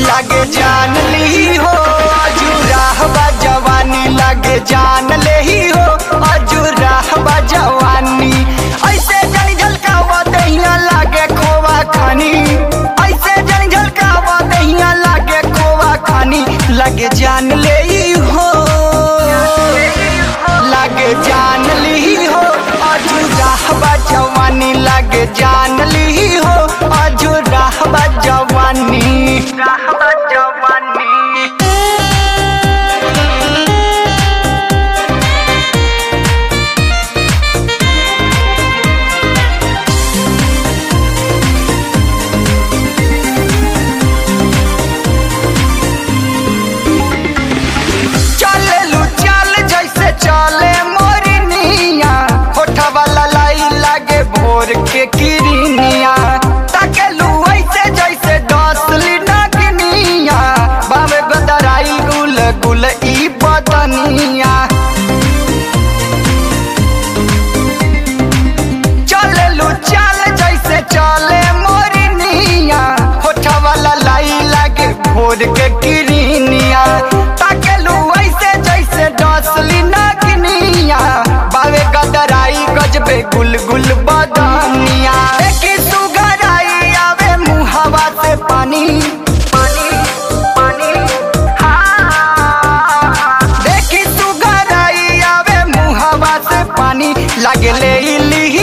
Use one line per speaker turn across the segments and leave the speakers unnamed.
लागे जान ली हो अजूराह बा जवानी लागे जान ले ही हो अजूराह बा जवानी ऐसे जन झलकावा दहिया लागे खोवा खानी ऐसे जन झलकावा दहिया लागे खोवा खानी लागे जान ले ही हो लागे जान ली हो अजूराह बा जवानी लागे जान ली हो अजूराह बा जवानी राह बा जवानी चले लू चल जैसे चले मोरनिया होठा वाला लाई लागे भोर के किरनिया ताके लू ऐसे जैसे डसली नगनिया बाबे बदराई गुल गुल ई बदनिया चले लू चल जैसे चले मोरनिया होठा वाला लाई लागे भोर के किरनिया ताके लू ऐसे जैसे डसली नगनिया बावे गदराई गजबे गुल गुल बदनिया देखी सुगराई आवे मुहवा से पानी पानी पानी हाँ देखी सुगराई आवे मुहवा से पानी लागे ले इली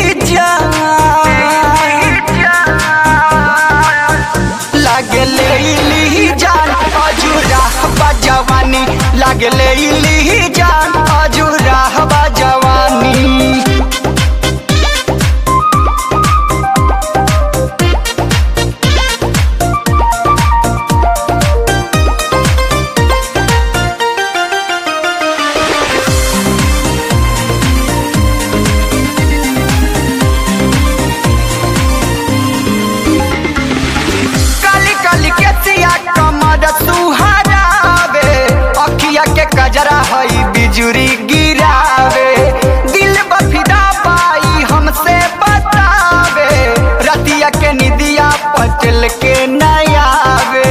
लागे ले इली जान अजूरा बा जवानी लागे ले इली जान अजूरा बा जवानी काली काली के सिया कमर सुहारावे अखिया के कजरा हई बिजुरी गिरावे दिल बफिदा पाई हमसे बतावे रतिया के निदिया पचल के नयावे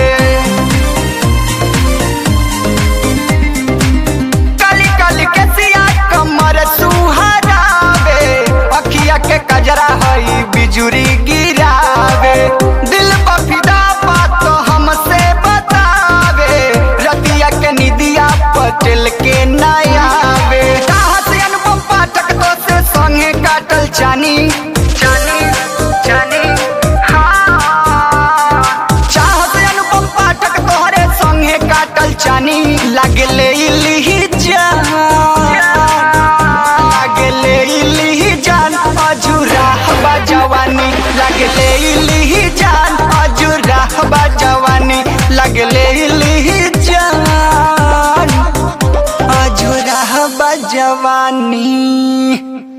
काली काली के सिया कमर सुहारावे अखिया के कजरा हई बिजुरी गिरावे दिल बफिदा बात हमसे बतावे रतिया के निदिया पटेल के नयावे कहाँ से अनुपम पाठक तो से संगे काटल चानी चानी चानी हाँ चाहत अनुपम पाठक तोहरे संगे काटल चानी लागले इली जान लागले इली जान अजूरा बा जवानी लागले इली जान अजूरा बा जवानी लागले इली जान अजूरा बा जवानी